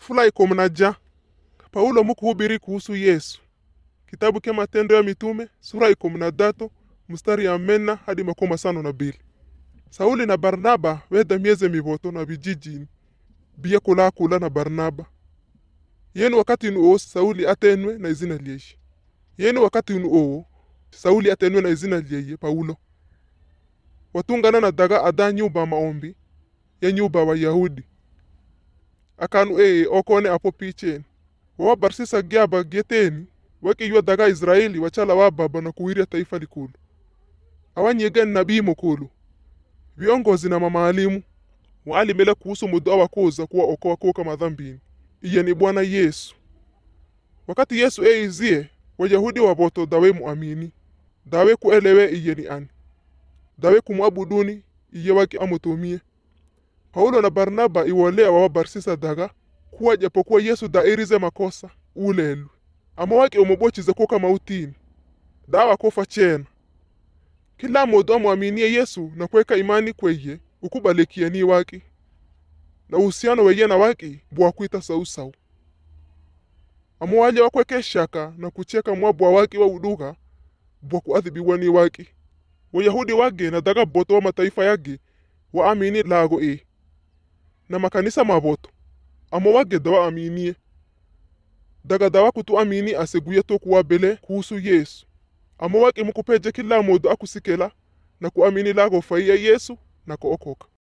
Fula kumi na ja Paulo mukuhubiri kuhusu Yesu. Kitabu cha Matendo ya Mitume sura kumi na tatu mstari ya mena hadi makumi masano na bili. Sauli na Barnaba weda mieze mivoto na vijijini biya kula kula na Barnaba. Yenu wakati nuo Sauli atenwe na izina lyeishi. Yenu wakati nuo Sauli atenwe na izina lyeye Paulo. Watungana na daga ada nyumba maombi ya nyumba wa Yahudi. Akanu ee okone apo picheni. Wawa barsisa gyaba geteni wakiywa daga Israeli wachala wa baba na kuwiria taifa likulu. Awanyegeni nabii mukulu. Viongozi na mamaalimu waalimela kuhusu muda wa kuza kuwa okoa kuoka madhambini. Iye ni Bwana Yesu. Wakati Yesu eizie Wayahudi waboto dawe muamini dawe kuelewe iye ni ani dawe kumwabuduni iye waki amutumie Paulo na Barnaba iwolea wawabarsisa daga kuwa japokuwa Yesu dairize makosa ulelu ama waki umubochize kuka mautini dawa kofa chena kila modu amwaminie Yesu na kweka imani kweye ukubalikia ni waki na uhusiano weye na waki bwakwita sausau amo waja wakweke shaka na kucheka mwabwa waki wa uduga bwa kuadhibiwa ni waki wayahudi wage na daga boto wa mataifa yage waamini lago e na makanisa maboto amo wage dawa aminie daga dawa kutu amini aseguye tokuwa bele kuhusu yesu amo wake mukupeje kila modu akusikela na kuamini lago faiya yesu na kuokoka